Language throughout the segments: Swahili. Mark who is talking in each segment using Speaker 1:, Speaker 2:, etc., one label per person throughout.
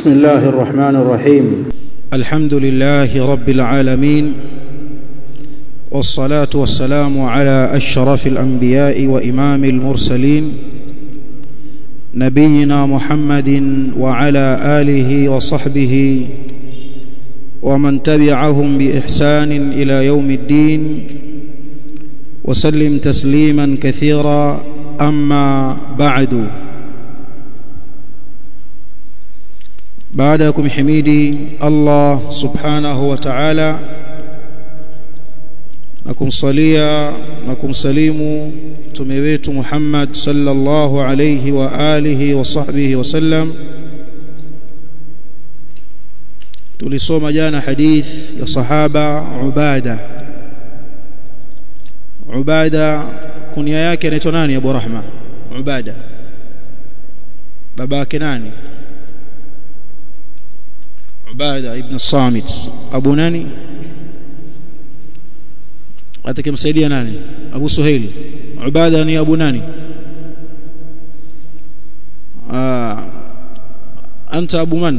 Speaker 1: بسم الله الرحمن الرحيم
Speaker 2: الحمد لله رب العالمين والصلاة والسلام على أشرف الأنبياء وإمام المرسلين نبينا محمد وعلى آله وصحبه ومن تبعهم بإحسان إلى يوم الدين وسلم تسليما كثيرا أما بعد baada ya kumhimidi Allah subhanahu wa ta'ala na kumsalia na kumsalimu mtume wetu Muhammad sallallahu alayhi wa alihi wa sahbihi wasallam tulisoma jana hadith ya sahaba Ubada Ubada kunia yake anaitwa nani Abu Rahma Ubada baba yake nani Ubada ibn Samit Abu nani atakimsaidia nani Abu Suhail Ubada ni Abu nani ah anta Abu man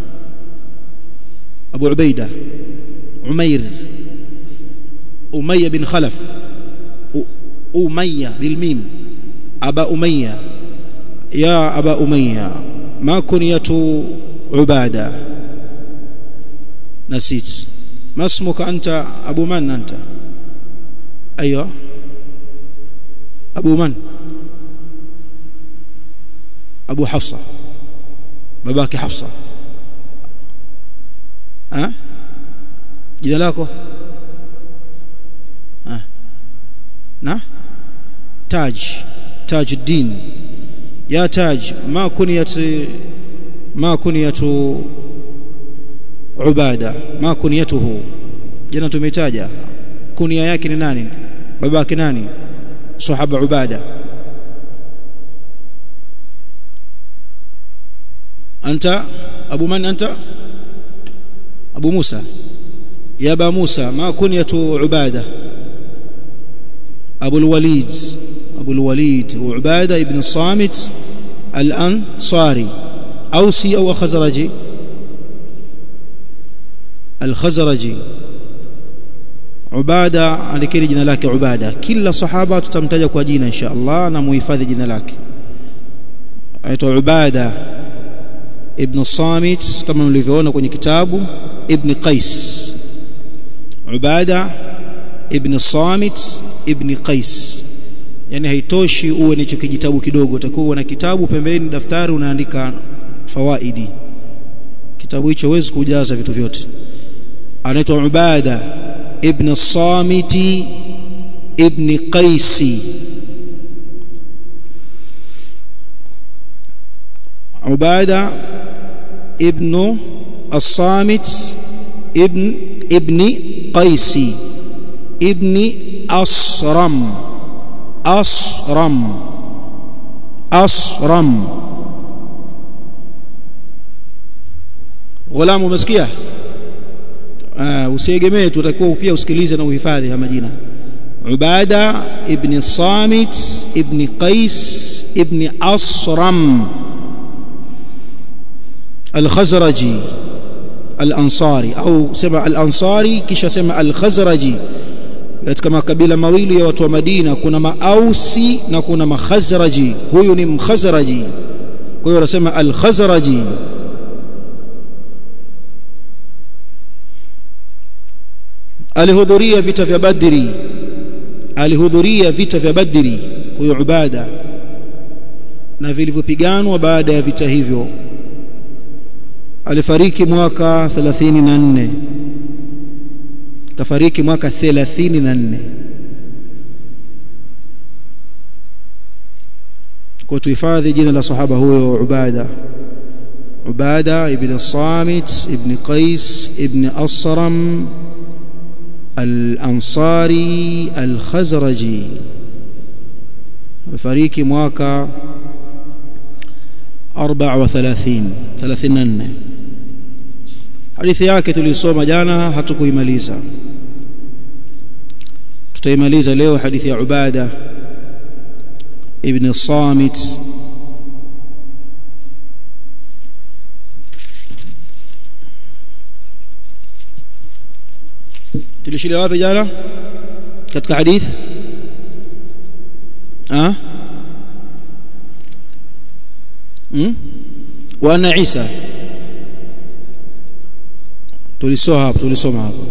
Speaker 2: Abu Ubaida Umair Umayya bin Khalaf Umayya bil mim Aba Umayya ya Aba Umayya ma kunyatu Ubada نسيت ما اسمك أنت أبو من أنت أيوة أبو من أبو حفصة باباك حفصة ها أه؟ جدا لكو ها أه؟ نا تاج تاج الدين يا تاج ما كنيت ما كنيت Ubada ma kunyatuhu jana tumetaja kunia yake ni nani babake nani sahaba Ubada anta abu man anta abu Musa ya ba Musa ma kunyatu Ubada Abu al-Walid Abu al-Walid Ubada ibn Samit al-Ansari Ausi au Khazraji al-Khazraji Ubada alikiri jina lake Ubada kila sahaba tutamtaja kwa jina insha Allah na muhifadhi jina lake aitwa Ubada ibn Samit kama mlivyoona kwenye kitabu ibn Qais Ubada ibn Samit ibn Qais yani haitoshi uwe nicho kijitabu kidogo utakuwa na kitabu pembeni daftari unaandika fawaidi kitabu hicho huwezi kujaza vitu vyote anaitwa Ubada ibn Samiti ibn Qaisi Ubada ibn As-Samit ibn ibn Qaisi ibn Asram Asram Asram Ghulamu umesikia uh, usiegemee tutakuwa pia usikilize na uhifadhi haya majina Ubada ibn Samit ibn Qais ibn Asram Al-Khazraji Al-Ansari au sema Al-Ansari kisha sema Al-Khazraji katika makabila mawili ya watu wa Madina kuna Maausi na kuna Makhazraji huyu ni Mkhazraji kwa hiyo wanasema Al-Khazraji alihudhuria vita vya Badri alihudhuria vita vya Badri huyo Ubada na vilivyopiganwa baada ya vita hivyo alifariki mwaka 34 kafariki mwaka 34 kwa tuhifadhi jina la sahaba huyo Ubada Ubada ibn Samit ibn Qais ibn Asram الأنصاري الخزرجي فريق mwaka 34 34 hadithi yake tulisoma jana hatukuimaliza tutaimaliza leo hadithi ya Ubada ibn Samit tulishilia wapi jana katika hadith ah hmm? wa anna Isa tulisoma hapo tulisoma hapo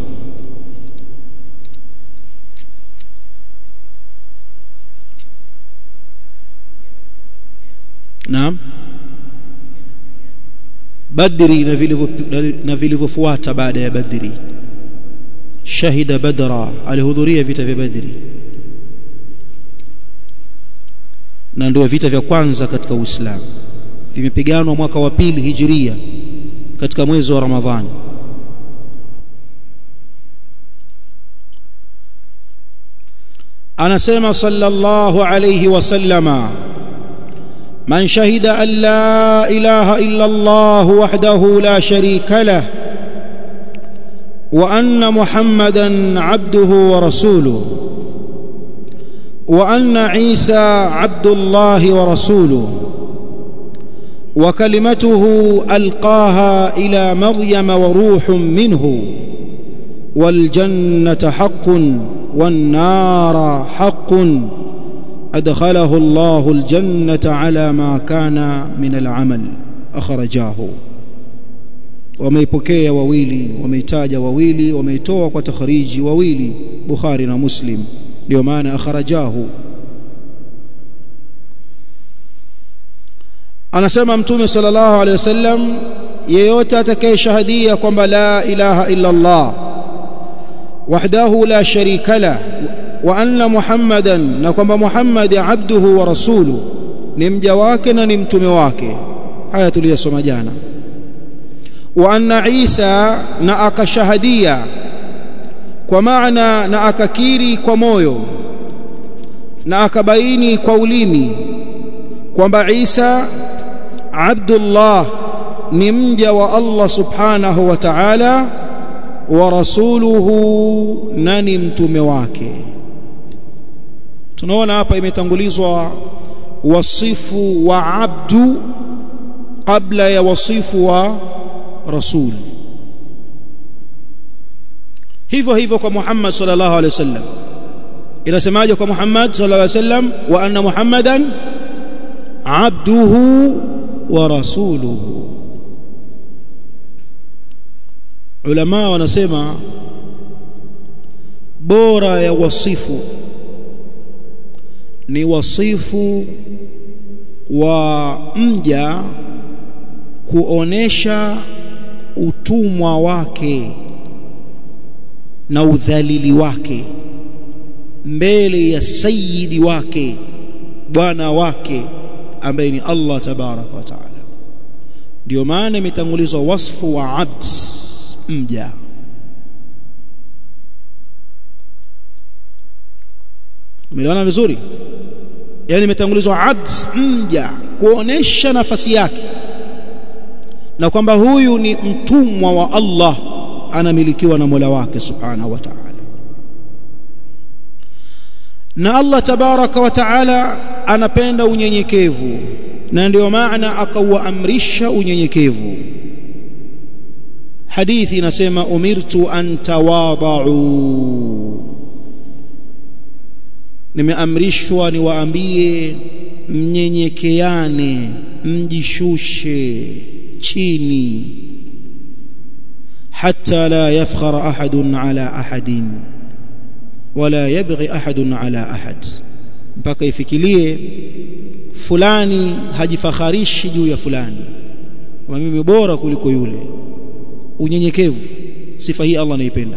Speaker 2: Naam Badri na vilivyo na vilivyofuata baada ya Badri shahida badra alihudhuria vita vya Badri na ndio vita vya kwanza katika Uislamu vimepiganwa mwaka wa pili hijiria katika mwezi wa Ramadhani anasema sallallahu alayhi wasallama من شهد أن لا إله إلا الله وحده لا شريك له وأن محمدا عبده ورسوله وأن عيسى عبد الله ورسوله وكلمته ألقاها إلى مريم وروح منه والجنة حق والنار حق أدخله الله الجنة على ما كان من العمل أخرجاه wameipokea wawili wameitaja wawili wameitoa kwa takhriji wawili Bukhari na Muslim ndio maana akhrajahu anasema mtume sallallahu alaihi wasallam yeyote atakayeshahadia kwamba la ilaha illa Allah wahdahu la sharika la wa anna muhammadan na kwamba muhammad abduhu wa rasuluhu ni mja wake na ni mtume wake haya tuliyosoma jana wa anna isa na akashahadia kwa maana na akakiri kwa moyo na akabaini kwa ulimi kwamba Isa Abdullah ni mja wa Allah subhanahu wa ta'ala wa rasuluhu na ni mtume wake tunaona hapa imetangulizwa wasifu wa abdu kabla ya wasifu wa rasul hivyo hivyo kwa Muhammad sallallahu alaihi wasallam inasemaje kwa Muhammad sallallahu alaihi wasallam wa anna Muhammadan abduhu wa rasuluhu ulama wanasema bora ya wasifu ni wasifu wa mja kuonesha utumwa wake na udhalili wake mbele ya sayyidi wake bwana wake ambaye ni Allah tabaraka wa taala ndio maana imetangulizwa wasfu wa abd mja umeelewana vizuri yani imetangulizwa abd mja kuonesha nafasi yake na kwamba huyu ni mtumwa wa Allah anamilikiwa na Mola wake subhanahu wa ta'ala na Allah tabaraka wa ta'ala anapenda unyenyekevu na ndio maana akauamrisha unyenyekevu hadithi inasema umirtu an tawadau nimeamrishwa niwaambie mnyenyekeane mjishushe chini حتى لا يفخر أحد على أحد ولا يبغي أحد على أحد mpaka ifikirie fulani hajifakharishi juu ya fulani kama mimi bora kuliko yule unyenyekevu sifa hii Allah anaipenda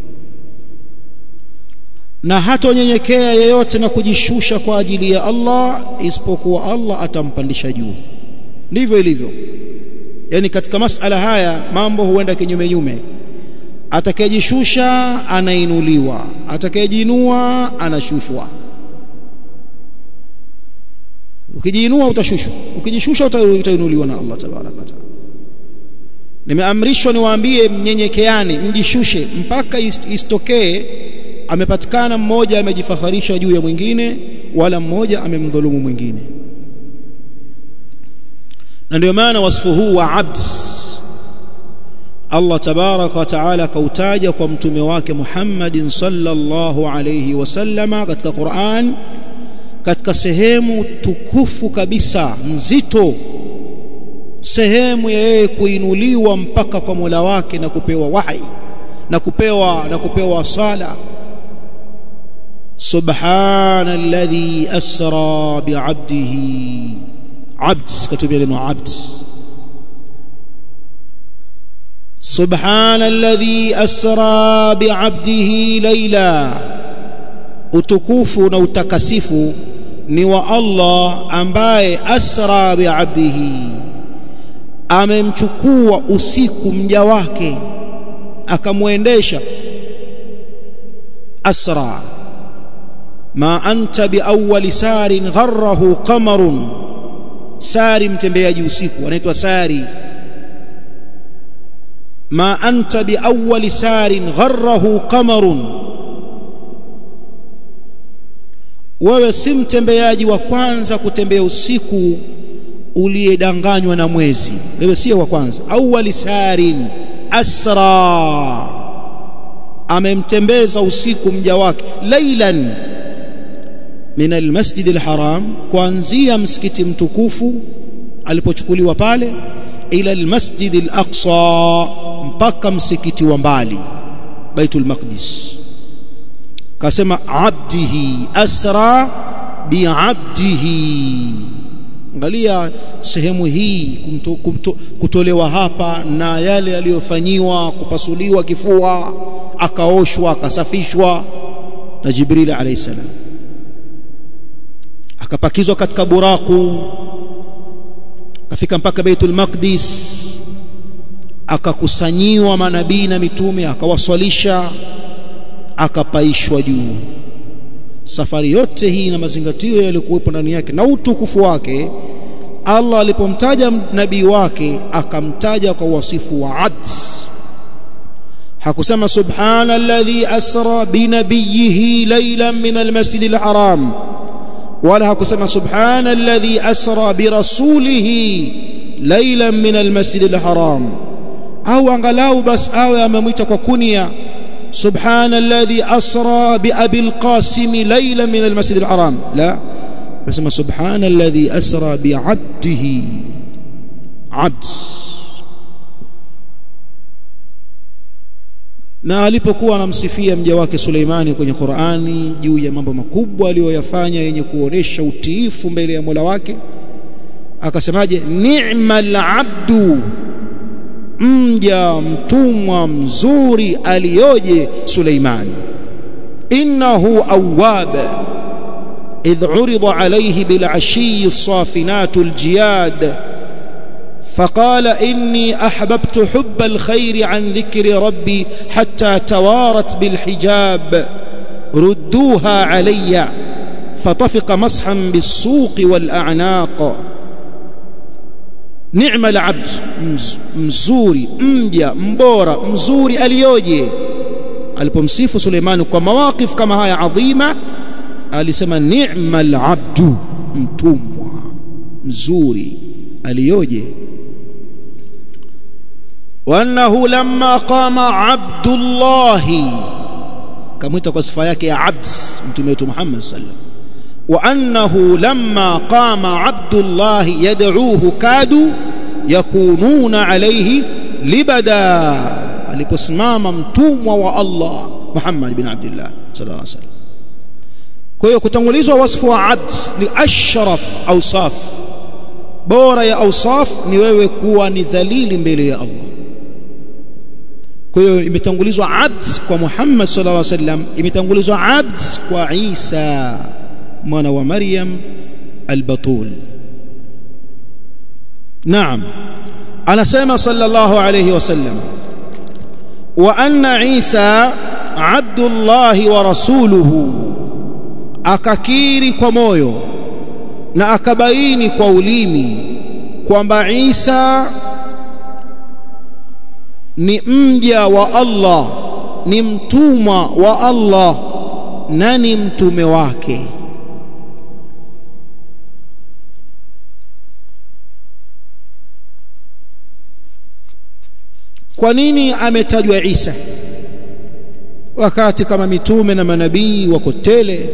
Speaker 2: na hata unyenyekea yeyote na kujishusha kwa ajili ya Allah isipokuwa Allah atampandisha juu ndivyo ilivyo yani katika masala haya mambo huenda kinyume nyume atakayejishusha anainuliwa atakayejinua anashushwa ukijiinua utashushwa ukijishusha utainuliwa na Allah tabaraka taala nimeamrishwa niwaambie mnyenyekeane mjishushe mpaka isitokee amepatikana mmoja amejifaharisha juu ya mwingine wala mmoja amemdhulumu mwingine na ndio maana wasifu huu wa abd Allah tabaraka wa taala kautaja kwa mtume wake Muhammadin sallallahu alayhi wasallama katika Qur'an katika sehemu tukufu kabisa nzito sehemu ya yeye kuinuliwa mpaka kwa Mola wake na kupewa wahi na kupewa na kupewa sala subhana alladhi asra bi'abdihi abd katubia neno abd subhana alladhi asra bi'abdihi layla utukufu na utakasifu ni wa Allah ambaye asra bi'abdihi amemchukua usiku mja wake akamwendesha asra ma anta biawwali sarin gharrahu qamarun sari mtembeaji usiku anaitwa sari ma anta biawwali sarin gharrahu qamarun wewe si mtembeaji wa kwanza kutembea usiku uliyedanganywa na mwezi wewe sio wa kwanza awwali sarin asra amemtembeza usiku mja wake lailan min almasjid alharam kuanzia msikiti mtukufu alipochukuliwa pale ila almasjid alaqsa mpaka msikiti wa mbali baitul maqdis kasema abdihi asra biabdihi angalia sehemu hii kumto, kumto, kutolewa hapa na yale aliyofanyiwa kupasuliwa kifua akaoshwa akasafishwa na Jibril alayhi salam akapakizwa katika buraku akafika mpaka Baitul Maqdis akakusanyiwa manabii na mitume akawaswalisha akapaishwa juu safari yote hii na mazingatio yaliyokuwepo ndani yake na utukufu wake Allah alipomtaja nabii wake akamtaja kwa wasifu wa adl hakusema subhana alladhi asra binabiyihi laylan min almasjid alharam wala hakusema subhana alladhi asra birasulihi laylan min almasjid alharam au angalau bas awe amemwita kwa kunia سبحان الذي أسرى بأبي القاسم ليلا من المسجد الحرام لا بس سبحان الذي أسرى بعبده عبد na alipokuwa anamsifia mja wake Suleimani kwenye Qur'ani juu ya mambo makubwa aliyoyafanya yenye kuonesha utiifu mbele ya Mola wake akasemaje ni'mal abdu mja mtumwa mzuri aliyoje Suleiman innahu awwab idh urida alayhi bil ashi safinat al jiyad فقال إني أحببت حب الخير عن ذكر ربي حتى توارت بالحجاب ردوها علي فطفق مسحا بالسوق والأعناق ni'ma al-abd mzuri mja mbora mzuri aliyoje alipomsifu Suleimani kwa mawaqif kama haya adhima alisema ni'ma al-abdu mtumwa mzuri aliyoje وانه لما قام عبد الله kamwita kwa sifa yake ya abd mtume wetu Muhammad sallallahu وأنه لما قام عبد الله يدعوه كادوا يكونون عليه لبدا aliposimama mtumwa wa Allah Muhammad bin Abdullah sallallahu alaihi wasallam kwa hiyo kutangulizwa wasfu wa abd ni ashraf awsaf bora ya awsaf ni wewe kuwa ni dhalili mbele ya Allah kwa hiyo imetangulizwa abd kwa Muhammad sallallahu alaihi wasallam imetangulizwa abd kwa Isa mwana wa Maryam al-Batul Naam anasema sallallahu alayhi wasallam wa anna Isa abdullah wa rasuluhu akakiri kwa moyo na akabaini kwa ulimi kwamba Isa ni mja wa Allah ni mtumwa wa Allah na ni mtume wake kwa nini ametajwa Isa wakati kama mitume na manabii wako tele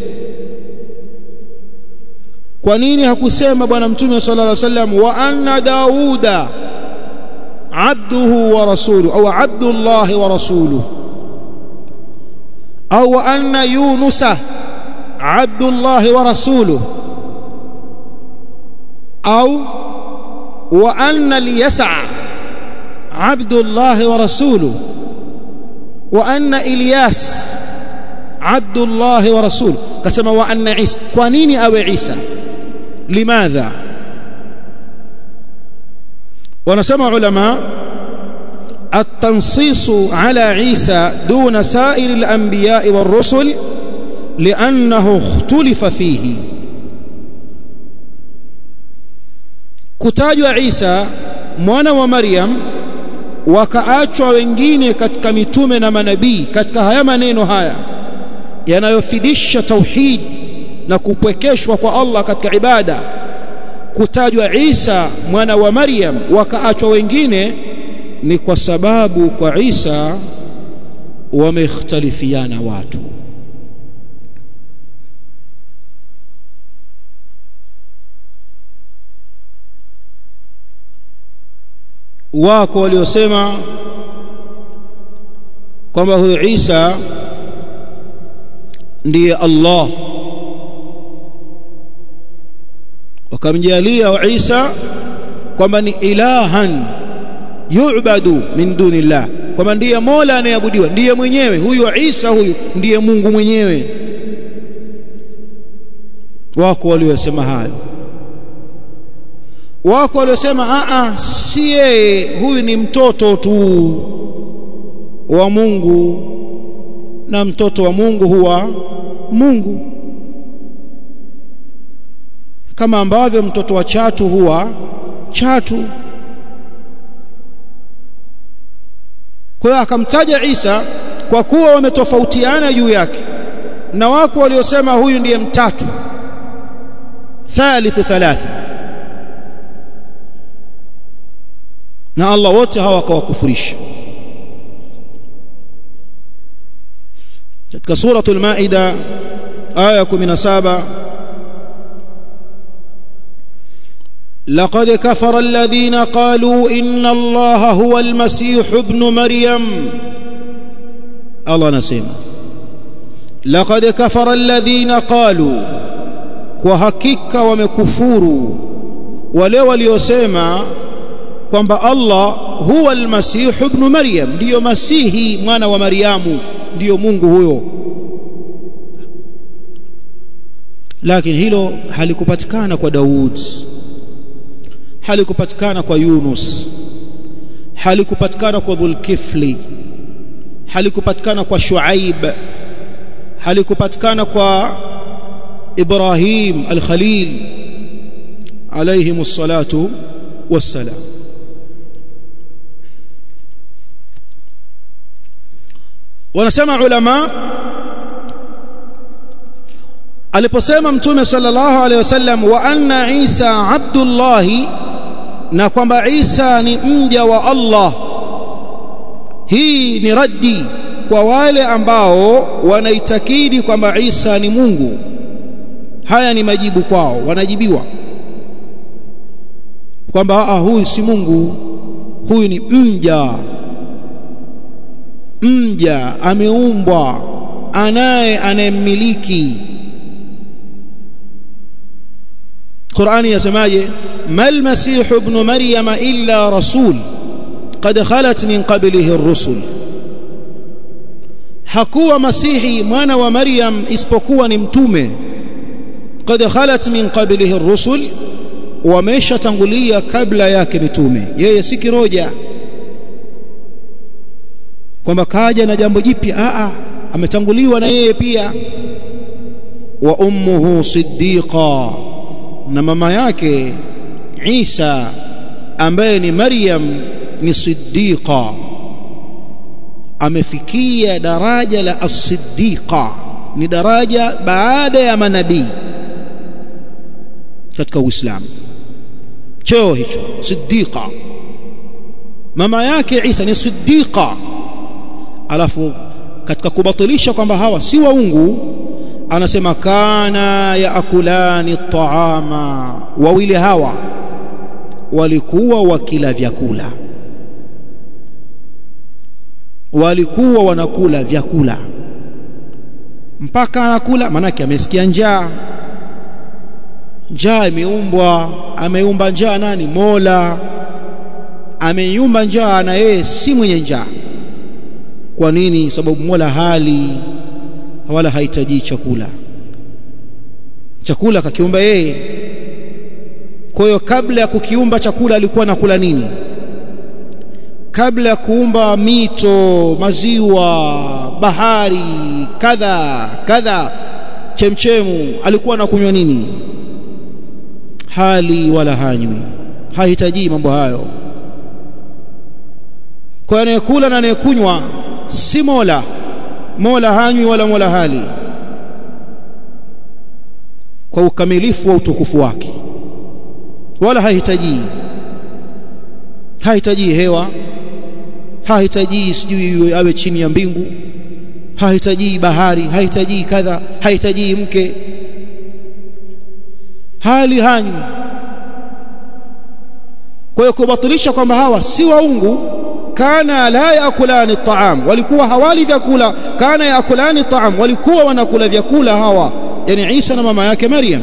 Speaker 2: kwa nini hakusema bwana mtume sallallahu alaihi wasallam wa anna dauda abduhu wa rasuluhu au abdullah wa rasuluhu au wa anna yunusa abdullah wa rasuluhu au wa anna liyasa abdullah wa rasuluhu wa anna ilyas abdullah wa rasuluhu kasema wa anna isa kwa nini awe isa limadha wanasema ulama التنصيص على عيسى دون سائر الأنبياء والرسل لأنه اختلف فيه kutajwa Isa mwana wa Maryam wakaachwa wengine katika mitume na manabii katika haya maneno haya yanayofidisha tauhid na kupwekeshwa kwa Allah katika ibada kutajwa Isa mwana wa Maryam wakaachwa wengine ni kwa sababu kwa Isa wamekhtalifiana watu wako waliosema kwamba huyu Isa ndiye Allah wakamjalia Isa kwamba ni ilahan yu'badu min dunillah kwamba ndiye Mola anayeabudiwa ndiye mwenyewe huyu Isa huyu ndiye Mungu mwenyewe wako waliosema hayo wako waliosema a a si yeye huyu ni mtoto tu wa Mungu na mtoto wa Mungu huwa Mungu kama ambavyo mtoto wa chatu huwa chatu kwa hiyo akamtaja Isa kwa kuwa wametofautiana juu yake na wako waliosema huyu ndiye mtatu thalithu thalatha na Allah wote hawa akawakufurisha katika suratul maida aya 17 لقد كفر الذين قالوا إن الله هو المسيح ابن مريم الله نسيم لقد كفر الذين قالوا وحقيقة ومكفور wale waliosema kwamba Allah huwa almasih ibn Maryam ndiyo masihi mwana wa Maryamu ndiyo Mungu huyo lakini hilo halikupatikana kwa Daud halikupatikana kwa Yunus halikupatikana kwa Dhulkifli halikupatikana kwa Shuaib halikupatikana kwa Ibrahim al-Khalil alayhim as-salatu was-salam wanasema ulama aliposema mtume sallallahu alaihi wasallam wa anna Isa abdullah na kwamba Isa ni mja wa Allah hii ni raddi kwa wale ambao wanaitakidi kwamba Isa ni Mungu haya ni majibu kwao wanajibiwa kwamba ah huyu si Mungu huyu ni mja mja ameumbwa anaye anayemmiliki Qur'ani yasemaje mal masih ibn maryam illa rasul qad khalat min qablihi ar-rusul hakuwa masihi mwana wa maryam isipokuwa ni mtume qad khalat min qablihi ar-rusul wameshatangulia kabla yake mitume yeye si kiroja kwamba kaja na jambo jipya a a ametanguliwa na yeye pia wa ummuhu siddiqa na mama yake Isa ambaye ni Maryam ni siddiqa amefikia daraja la as-siddiqa ni daraja baada ya manabii katika Uislamu cheo hicho siddiqa mama yake Isa ni siddiqa alafu katika kubatilisha kwamba hawa si waungu anasema kana yaakulani taama wawili hawa walikuwa wakila vyakula walikuwa wanakula vyakula mpaka anakula manake amesikia njaa njaa imeumbwa ameumba njaa nani Mola ameiumba njaa na yeye si mwenye njaa kwa nini sababu Mola hali wala hahitaji chakula chakula kakiumba yeye kwa hiyo kabla ya kukiumba chakula alikuwa anakula nini kabla ya kuumba mito maziwa bahari kadha kadha chemchemu alikuwa anakunywa nini hali wala hanywi hahitaji mambo hayo kwa anayekula na anayekunywa si mola mola hanywi wala mola hali kwa ukamilifu wa utukufu wake wala hahitaji hahitaji hewa hahitaji sijui awe chini ya mbingu hahitaji bahari hahitaji kadha hahitaji mke hali hanywi kwa hiyo kubatilisha kwamba hawa si waungu kana la yakulani taam walikuwa hawali vyakula kana yakulani taam walikuwa wanakula vyakula hawa yani Isa na mama yake Maryam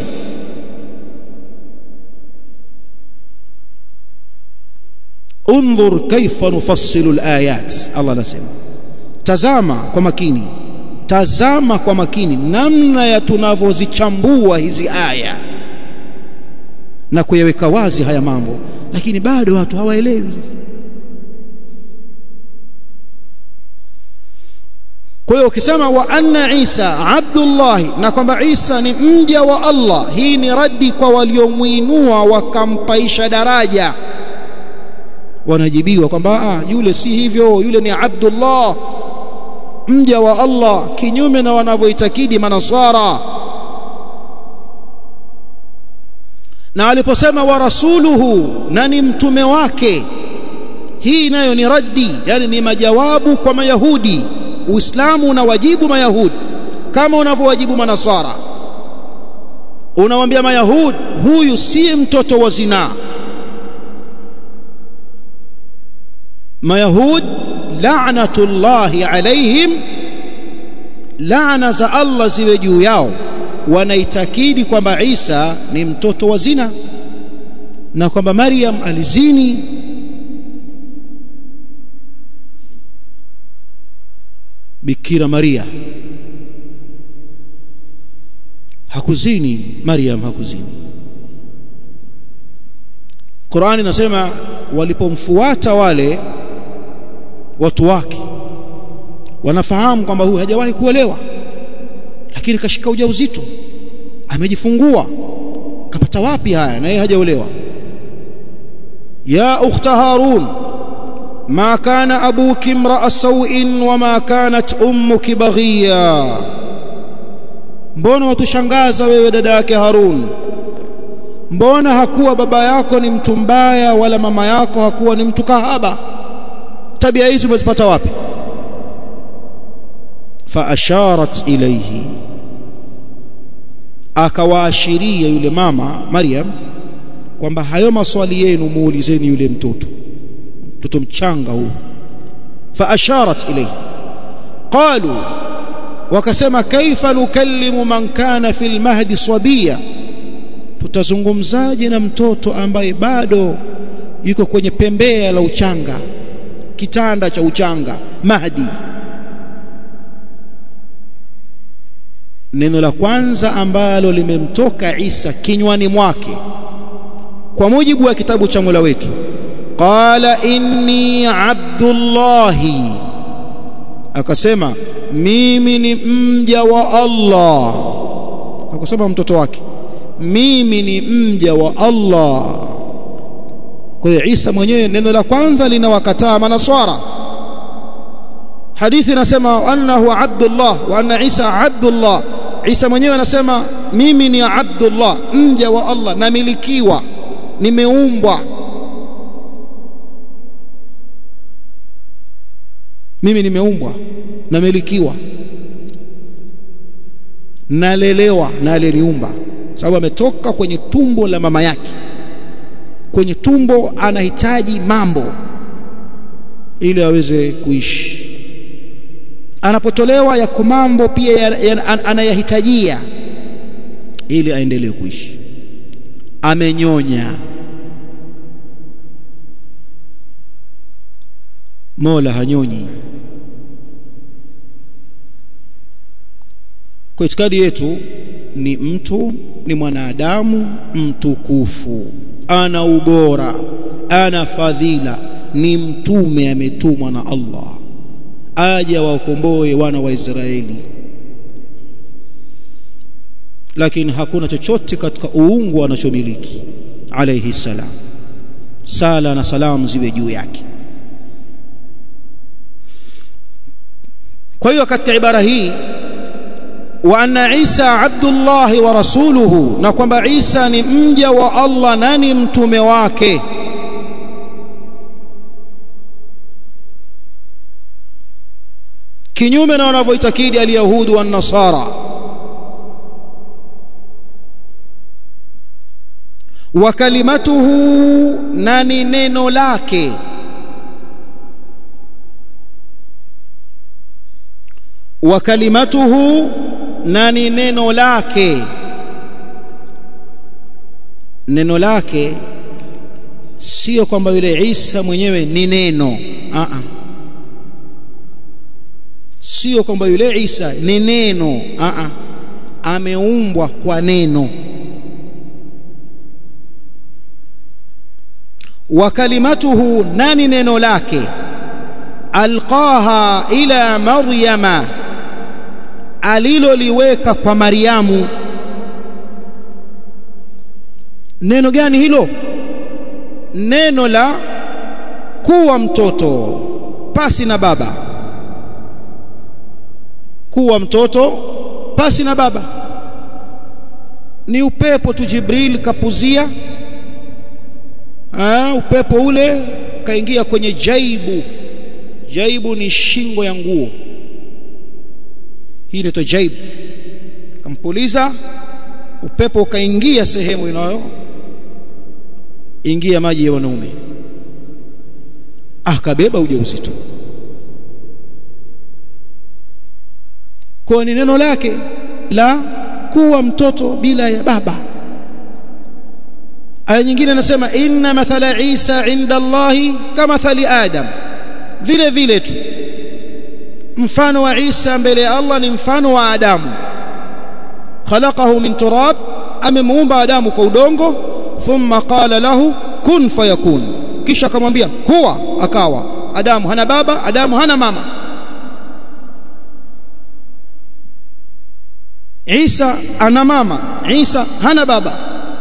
Speaker 2: انظر كيف نفصل الآيات الله anasema tazama kwa makini tazama kwa makini namna ya tunavyozichambua hizi aya na kuyaweka wazi haya mambo lakini bado watu hawaelewi kwa hiyo ukisema wa anna Isa Abdullah na kwamba Isa ni mja wa Allah hii ni radi kwa waliomuinua wakampaisha daraja wanajibiwa kwamba ah yule si hivyo yule ni Abdullah mja wa Allah kinyume na wanavyoitakidi manasara na aliposema wa rasuluhu na ni mtume wake hii nayo ni raddi yani ni majawabu kwa mayahudi uislamu unawajibu mayahudi kama unavyowajibu manasara unawambia mayahudi huyu si mtoto wa zinaa mayahud la'natullahi alaihim laana za Allah ziwe juu yao wanaitakidi kwamba Isa ni mtoto wa zina na kwamba Maryam alizini Bikira Maria hakuzini Maryam hakuzini Qur'ani inasema walipomfuata wale watu wake wanafahamu kwamba huyu hajawahi kuolewa lakini kashika ujauzito amejifungua kapata wapi haya na yeye hajaolewa ya ukhta harun ma kana abuki imra'a sawin wa ma kanat ummuki baghiya mbona watushangaza wewe dada yake harun mbona hakuwa baba yako ni mtu mbaya wala mama yako hakuwa ni mtu kahaba tabia hizi umezipata wapi fa asharat ilayhi akawaashiria yule mama Maryam kwamba hayo maswali yenu muulizeni yule mtoto mtoto mchanga huu fa asharat ilayhi qalu wakasema kaifa nukallimu man kana fil mahdi sabiya tutazungumzaje na mtoto ambaye bado yuko kwenye pembea la uchanga kitanda cha uchanga mahdi neno la kwanza ambalo limemtoka Isa kinywani mwake kwa mujibu wa kitabu cha Mola wetu qala inni abdullahi akasema mimi ni mja wa Allah akasema mtoto wake mimi ni mja wa Allah kwa hiyo Isa mwenyewe neno la kwanza linawakataa manaswara hadithi inasema annahu abdullah wa anna Isa abdullah Isa mwenyewe anasema mimi ni abdullah mja wa Allah namilikiwa nimeumbwa mimi nimeumbwa namilikiwa nalelewa na aliyeniumba sababu ametoka kwenye tumbo la mama yake kwenye tumbo anahitaji mambo ili aweze kuishi anapotolewa yako mambo pia ya, ya, anayahitajia ili aendelee kuishi amenyonya Mola hanyonyi kwa itikadi yetu ni mtu ni mwanadamu mtukufu ana ubora ana fadhila ni mtume ametumwa na Allah aje waokomboe wana wa Israeli lakini hakuna chochote katika uungu anachomiliki alayhi salam sala na salamu ziwe juu yake kwa hiyo katika ibara hii wa anna Isa abdullah wa rasuluhu na kwamba Isa ni mja wa Allah na ni mtume wake kinyume na wanavyoitakidi alyahudu wa nasara wa kalimatuhu na ni neno lake wa kalimatuhu na ni neno lake neno lake sio kwamba yule Isa mwenyewe ni neno a a sio kwamba yule Isa ni neno a a ameumbwa kwa neno wa kalimatuhu nani neno lake alqaha ila maryama aliloliweka kwa Mariamu neno gani hilo neno la kuwa mtoto pasi na baba kuwa mtoto pasi na baba ni upepo tu Jibril kapuzia Aa, upepo ule kaingia kwenye jaibu jaibu ni shingo ya nguo hii inaitwa jaibu kampuliza upepo ukaingia sehemu inayo ingia maji ya wanaume akabeba ujauzito kwa ni neno lake la kuwa mtoto bila ya baba aya nyingine anasema inna mathala Isa inda Allahi kama thali Adam vile vile tu mfano wa Isa mbele ya Allah ni mfano wa Adamu khalaqahu min turab amemuumba Adamu kwa udongo thumma qala lahu kun fayakun kisha akamwambia kuwa akawa Adamu hana baba Adamu hana mama Isa ana mama Isa hana baba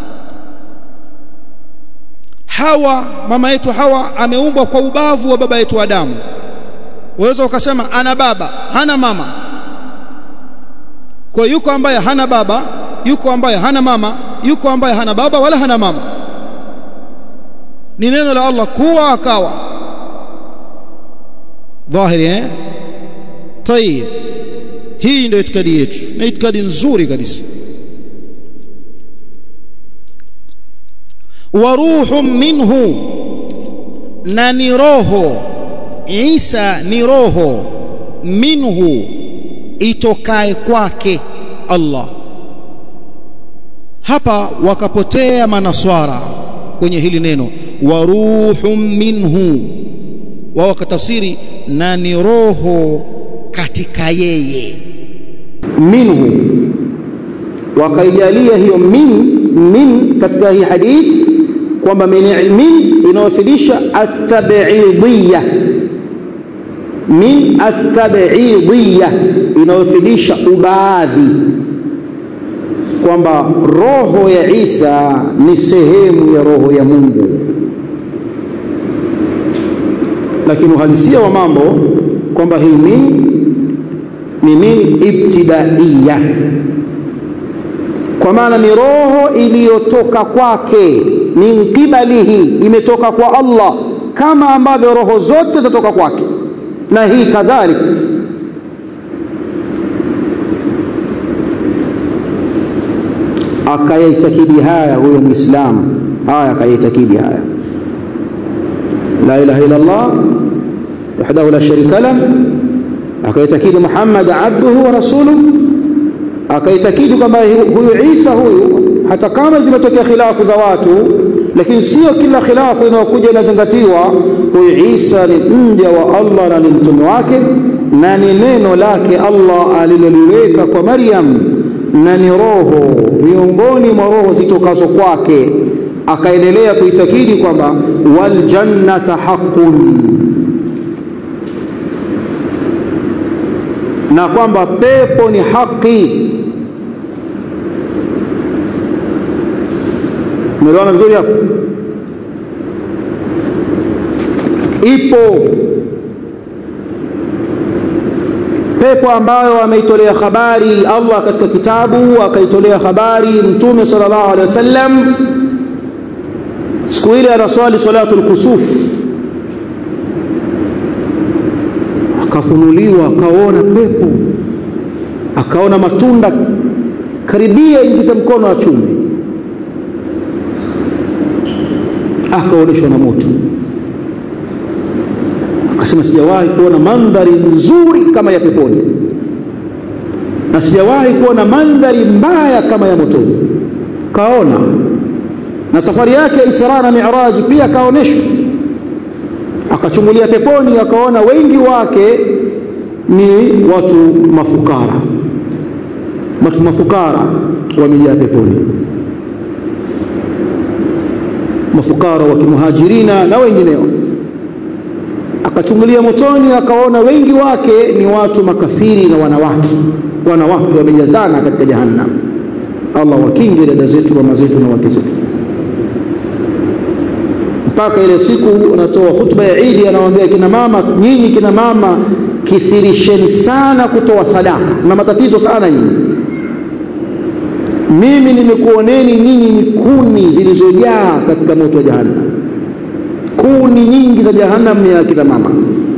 Speaker 2: Hawa mama yetu Hawa ameumbwa kwa ubavu wa baba yetu Adamu waweza ukasema ana baba hana mama kwa yuko ambaye hana baba yuko ambaye hana mama yuko ambaye hana baba wala hana mama ni neno la Allah kuwa akawa dhahiri eh tayib hii ndio itikadi yetu na itikadi nzuri kabisa wa ruhun minhu na ni roho Isa ni roho minhu itokae kwake Allah hapa wakapotea manaswara kwenye hili neno wa ruhun minhu wao wakatafsiri na ni roho katika yeye
Speaker 1: minhu wakaijalia hiyo min min katika hii hadithi kwamba min inawafidisha at-tab'idiyya min at-tab'idiyya inayofidisha ubaadhi kwamba roho ya Isa ni sehemu ya roho ya Mungu lakini uhalisia wa mambo kwamba hii min ni min ibtidaiya kwa maana ni roho iliyotoka kwake min qibalihi imetoka kwa Allah kama ambavyo roho zote zatoka kwake na hii kadhalika akayaitakidi haya huyo muislamu haya akayaitakidi haya la ilaha illa Allah wahdahu la sharika lah akaitakidi Muhammad abduhu wa rasuluhu akaitakidi kwamba huyu Isa huyu hata kama zimetokea khilafu za watu lakini sio kila khilafu inayokuja inazingatiwa huyu Isa ni mja wa Allah na ni mtume wake na ni neno lake Allah aliloliweka kwa Maryam na ni roho miongoni mwa roho zitokazo kwake akaendelea kuitakidi kwamba wal jannata haqqun na kwamba pepo ni haki umeelewana vizuri hapo ipo pepo ambayo ameitolea habari Allah katika kitabu akaitolea habari mtume sallallahu alaihi wasallam siku ile anaswali salatul kusuf akafunuliwa akaona pepo akaona matunda karibia ingiza mkono wa chumvi akaoneshwa na moto akasema sijawahi kuona mandhari nzuri kama ya peponi na sijawahi kuona mandhari mbaya kama ya motoni kaona na safari yake ya Isra na Mi'raj pia kaoneshwa akachungulia peponi akaona wengi wake ni watu mafukara watu mafukara wamejaa peponi mafukara wa kimuhajirina na wengineo akachungulia motoni akaona wengi wake ni watu makafiri na wanawake wanawake wamejazana katika jahannam Allah wakinge dada zetu mama zetu na wake zetu mpaka ile siku anatoa hutuba ya Idi anawaambia kina mama nyinyi kina mama kithirisheni sana kutoa sadaka na matatizo sana nyinyi mimi nimekuoneni nyinyi ni kuni zilizojaa katika moto wa jahannam kuni nyingi za jahannam ni ya kina mama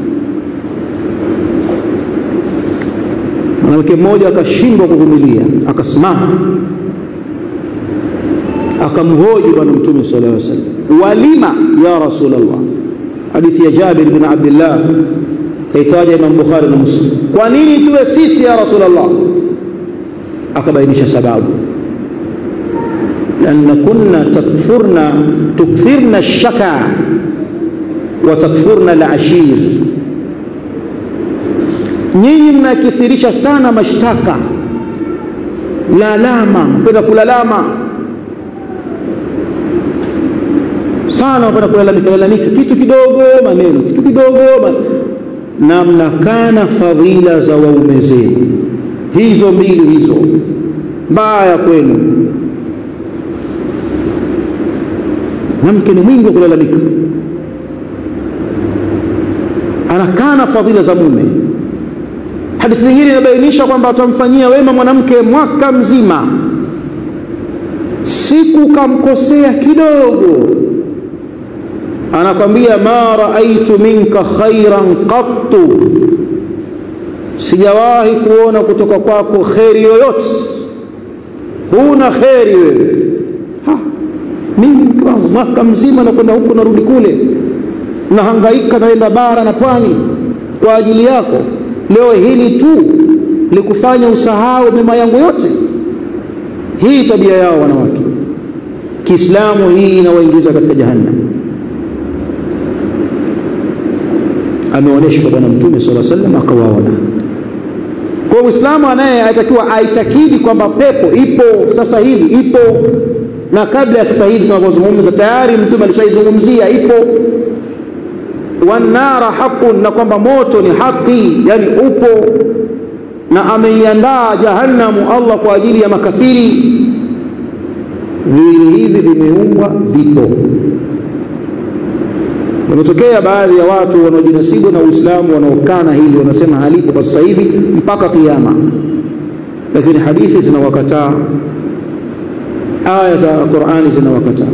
Speaker 1: mwanamke mmoja akashindwa kuvumilia akasimama akamhoji bwana mtume sallallahu alaihi wasallam walima ya rasulullah hadithi ya Jabir bin Abdullah kaitaja Imam Bukhari na Muslim kwa nini tuwe sisi ya rasulullah akabainisha sababu لأن كنا تكفرنا تكثرنا الشكا وتكفرنا العشير nyinyi mnakithirisha sana mashtaka lalama mpenda kulalama sana mpenda kulalamika lalamika kitu kidogo maneno kitu kidogo man... na mnakana fadhila za waume zenu hizo mbili hizo mbaya kwenu mwanamke ni mwingi wa kulalamika anakana fadhila za mume hadithi nyingine inabainisha kwamba atamfanyia wema mwanamke mwaka mzima siku kamkosea kidogo anakwambia ma raaitu minka khairan qattu sijawahi kuona kutoka kwako kheri yoyote huna kheri wewe mimi mke wangu mwaka mzima nakwenda huku narudi kule nahangaika naenda bara na pwani kwa ajili yako leo hili tu likufanya usahau mema yangu yote hii tabia yao wanawake kiislamu hii inawaingiza katika jahannam ameonyeshwa bwana mtume sala sallam akawaona kwa uislamu anaye atakiwa aitakidi kwamba pepo ipo sasa hivi ipo na kabla ya sasa hivi tunavyozungumza tayari mtume alishaizungumzia ipo wanara haqun na kwamba moto ni haki yani upo na ameiandaa jahannamu Allah kwa ajili ya makafiri viwili hivi vimeumbwa vipo Wametokea baadhi ya watu wanaojinasibu na Uislamu wanaokana hili wanasema halipo kwa sasa hivi mpaka kiyama, lakini hadithi zinawakataa, aya za Qur'ani zinawakataa.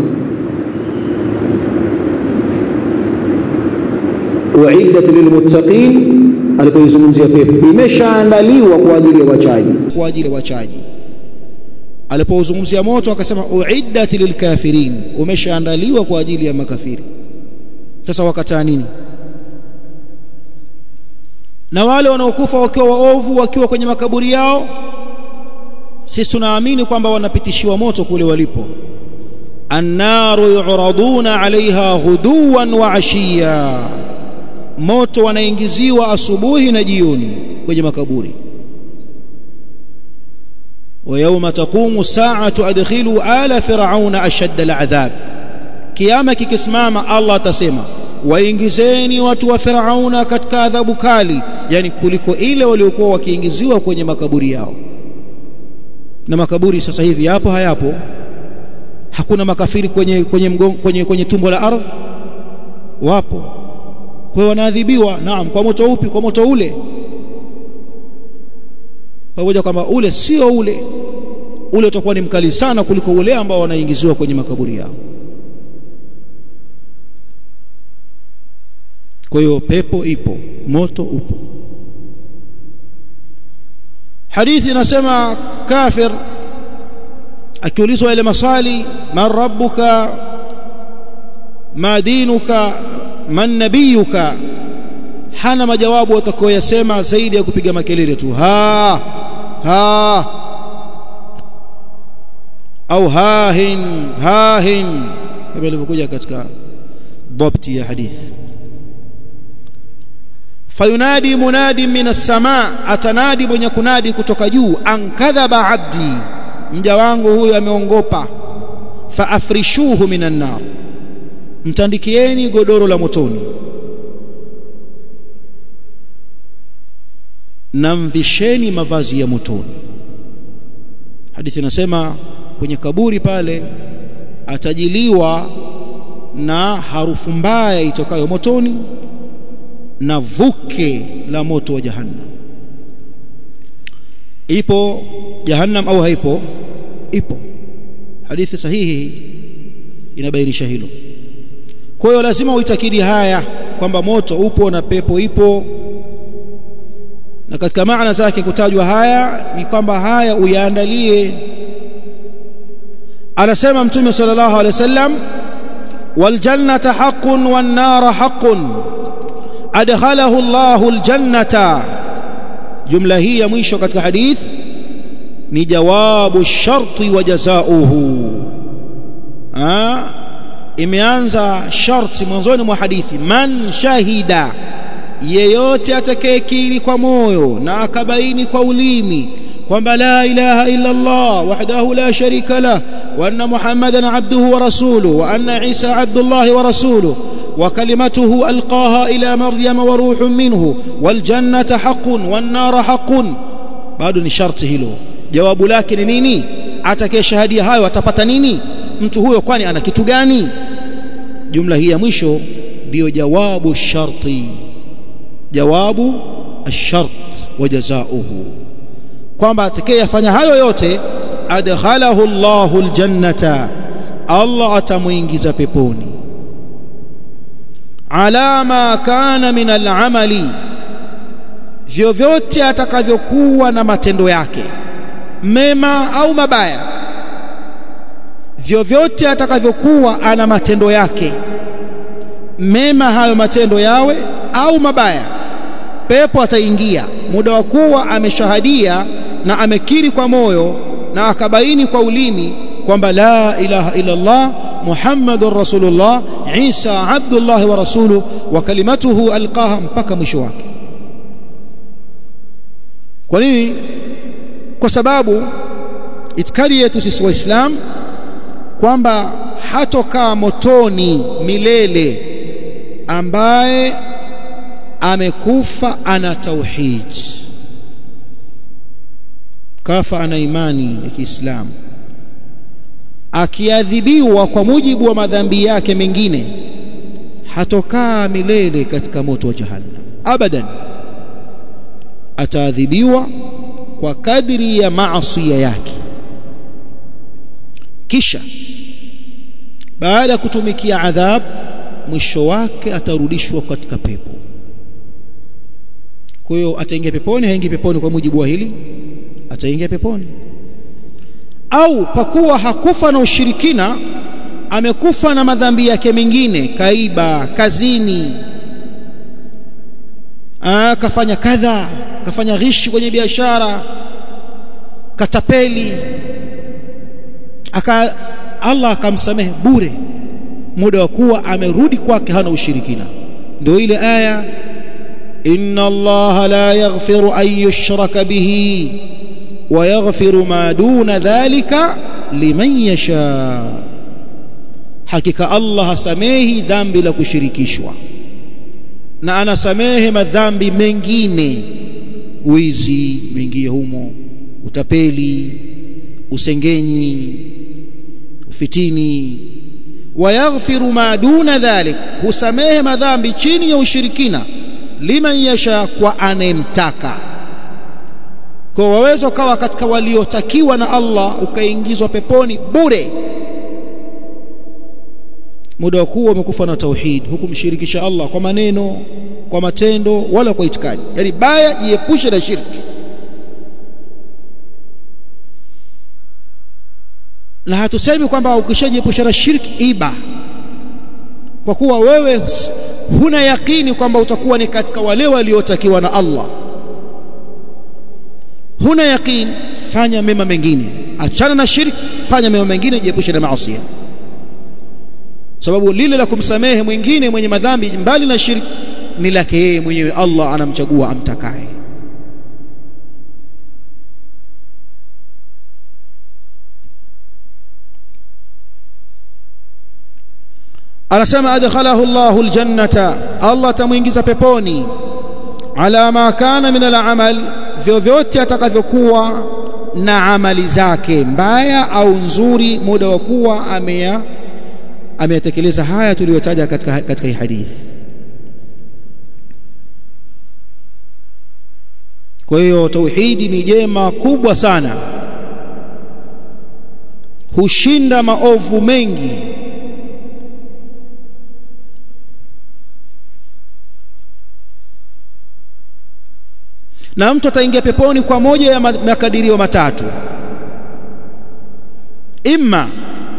Speaker 1: uiddat lilmuttaqin alipoizungumzia pepo imeshaandaliwa kwa ajili ya wachaji
Speaker 2: kwa ajili ya wachaji alipozungumzia moto akasema uiddat lilkafirin umeshaandaliwa kwa ajili ya makafiri sasa wakataa nini na wale wanaokufa wakiwa waovu wakiwa kwenye makaburi yao sisi tunaamini kwamba wanapitishiwa moto kule walipo annaru yuraduna alaiha ghuduwan wa ashiya moto wanaingiziwa asubuhi na jioni kwenye makaburi ويوم تقوم الساعة أدخلوا آل فرعون أشد العذاب كياما kikisimama Allah atasema waingizeni watu wa Firauna katika adhabu kali yani kuliko ile waliokuwa wakiingiziwa kwenye makaburi yao na makaburi sasa hivi yapo hayapo hakuna makafiri kwenye kwenye mgongo, kwenye kwenye tumbo la ardhi wapo kwa hiyo wanaadhibiwa naam kwa moto upi kwa moto ule pamoja kwamba ule sio ule ule utakuwa ni mkali sana kuliko ule ambao wanaingiziwa kwenye makaburi yao kwa hiyo pepo ipo moto upo hadithi inasema kafir akiulizwa ile maswali man rabbuka ma dinuka man nabiyuka hana majawabu atakayoyasema zaidi ya kupiga makelele tu ha ha au hahin hahin kama ilivyokuja katika dhabti ya hadithi fayunadi munadi min as-samaa atanadi mwenye kunadi kutoka juu ankadhaba abdi mja wangu huyu ameongopa faafrishuhu minan nar mtandikieni godoro la motoni na mvisheni mavazi ya motoni hadithi inasema kwenye kaburi pale atajiliwa na harufu mbaya itokayo motoni na vuke la moto wa jahannam ipo jahannam au haipo ipo hadithi sahihi inabainisha hilo kwa hiyo lazima uitakidi haya kwamba moto upo na pepo ipo na katika maana zake kutajwa haya ni kwamba haya uyaandalie anasema mtume sallallahu alaihi wasallam waljannata haqqun wan nara haqqun adkhalahu Allahu aljannata jumla hii ya mwisho katika hadith ni jawabu sharti wa jazaohu imeanza sharti mwanzoni mwa hadithi man shahida yeyote atakayekiri kwa moyo na akabaini kwa ulimi kwamba la ilaha illa Allah wahdahu la sharika lah wa anna muhammadan abduhu wa rasuluhu wa anna isa abdullah wa rasuluhu وكلمته ألقاها إلى مريم وروح منه والجنة حق والنار حق bado ni sharti hilo jawabu lake ni nini atakayeshahadia hayo atapata nini mtu huyo kwani ana kitu gani jumla hii ya mwisho ndiyo jawabu sharti jawabu ashart wa jazaohu kwamba atakayefanya hayo yote adkhalahu Allahu aljannata Allah atamuingiza peponi ala ma kana min al'amali vyovyote atakavyokuwa na matendo yake mema au mabaya vyovyote atakavyokuwa ana matendo yake mema hayo matendo yawe au mabaya pepo ataingia muda wa kuwa ameshahadia na amekiri kwa moyo na akabaini kwa ulimi kwamba la ilaha illa Allah Muhammadur Rasulullah Isa Abdullah wa rasuluhu wa kalimatuhu alqaha mpaka mwisho wake kwa nini kwa sababu itikadi yetu sisi waislam kwamba hatokaa motoni milele ambaye amekufa ana tauhid kafa ana imani ya Kiislamu akiadhibiwa kwa mujibu wa madhambi yake mengine hatokaa milele katika moto wa jahannam abadan ataadhibiwa kwa kadri ya maasi yake kisha baada ya kutumikia adhab mwisho wake atarudishwa katika pepo kwa hiyo ataingia peponi haingi peponi kwa mujibu wa hili ataingia peponi au pakuwa hakufa na ushirikina amekufa na madhambi yake mengine kaiba kazini Aa, kafanya kadha kafanya ghishi kwenye biashara katapeli aka Allah akamsamehe bure muda wa kuwa amerudi kwake hana ushirikina ndio ile aya inna allaha la yaghfiru an yushraka bihi wa yaghfiru ma duna dhalika liman yasha hakika Allah hasamehi dhambi la kushirikishwa na anasamehe madhambi mengine wizi mengie humo utapeli usengenyi ufitini wayaghfiru ma duna dhalik husamehe madhambi chini ya ushirikina liman yasha kwa anemtaka kwa waweza ukawa katika waliotakiwa na Allah ukaingizwa peponi bure muda kuwa umekufa na tauhid hukumshirikisha Allah kwa maneno kwa matendo wala kwa itikadi yani baya jiepushe na shirki na hatusemi kwamba ukishajiepusha na shirki iba kwa kuwa wewe huna yakini kwamba utakuwa ni katika wale waliotakiwa na Allah huna yakini fanya mema mengine achana na shirki fanya mema mengine jiepushe na maasi sababu lile la kumsamehe mwingine mwenye madhambi mbali na shirki ni lake yeye mwenyewe Allah anamchagua amtakaye anasema adkhalahu Allahu aljannata Allah tamuingiza peponi ala ma kana min alamal vyovyote atakavyokuwa na amali zake mbaya au nzuri muda wa kuwa ameya ameyatekeleza haya tuliyotaja katika katika hii hadithi kwa hiyo tauhidi ni jema kubwa sana hushinda maovu mengi na mtu ataingia peponi kwa moja ya makadirio matatu imma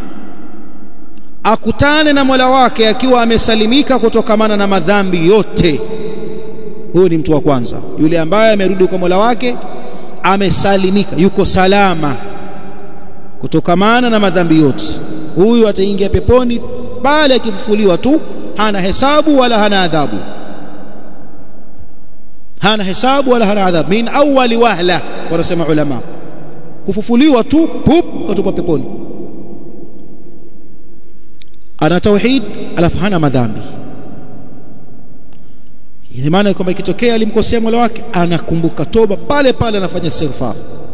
Speaker 2: akutane na Mola wake akiwa amesalimika kutokamana na madhambi yote huyu ni mtu wa kwanza yule ambaye amerudi kwa Mola wake amesalimika yuko salama kutokamana na madhambi yote huyu ataingia peponi pale akifufuliwa tu hana hesabu wala hana adhabu hana hesabu wala hana adhabu min awwali wahla wanasema ulama kufufuliwa tu pup kutoka peponi ana tauhid alafu hana madhambi ina maana kwamba ikitokea alimkosea Mola wake anakumbuka toba pale pale anafanya istighfar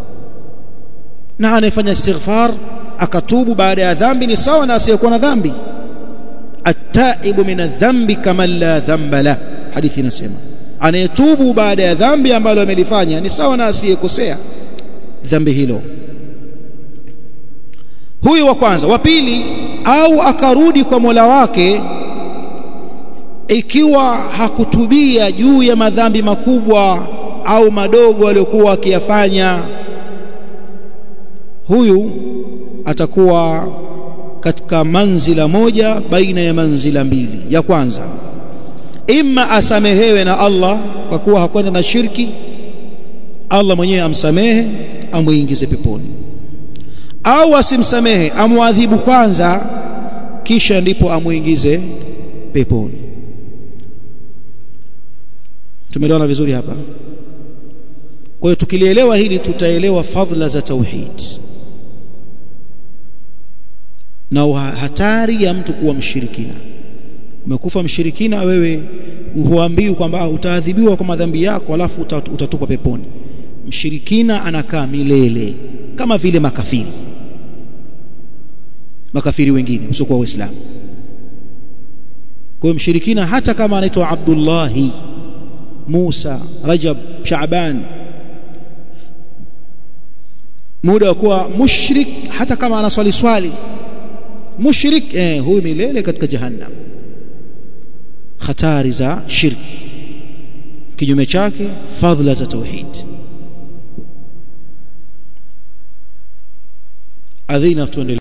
Speaker 2: na anayefanya istighfar akatubu baada ya dhambi ni sawa na asiyekuwa na dhambi at-taibu min adh-dhambi kama la dhanba la hadithi inasema anayetubu baada ya dhambi ambalo amelifanya ni sawa na asiyekosea dhambi hilo huyu wa kwanza wa pili au akarudi kwa Mola wake ikiwa hakutubia juu ya madhambi makubwa au madogo aliyokuwa akiyafanya huyu atakuwa katika manzila moja baina ya manzila mbili ya kwanza imma asamehewe na Allah kwa kuwa hakwenda na shirki Allah mwenyewe amsamehe amuingize peponi au asimsamehe amwadhibu kwanza kisha ndipo amuingize peponi tumeelewana vizuri hapa kwa hiyo tukilielewa hili tutaelewa fadhila za tauhid na hatari ya mtu kuwa mshirikina umekufa mshirikina wewe huambiwi kwamba utaadhibiwa kwa madhambi yako alafu utatupwa peponi mshirikina anakaa milele kama vile makafiri makafiri wengine usiokuwa waislamu kwa hiyo mshirikina hata kama anaitwa Abdullahi Musa Rajab Shaaban muda wa kuwa mushrik hata kama anaswali swali mushrik eh huyu milele katika jahannam hatari za shirki kinyume chake fadhila za tauhid adhina tuendelee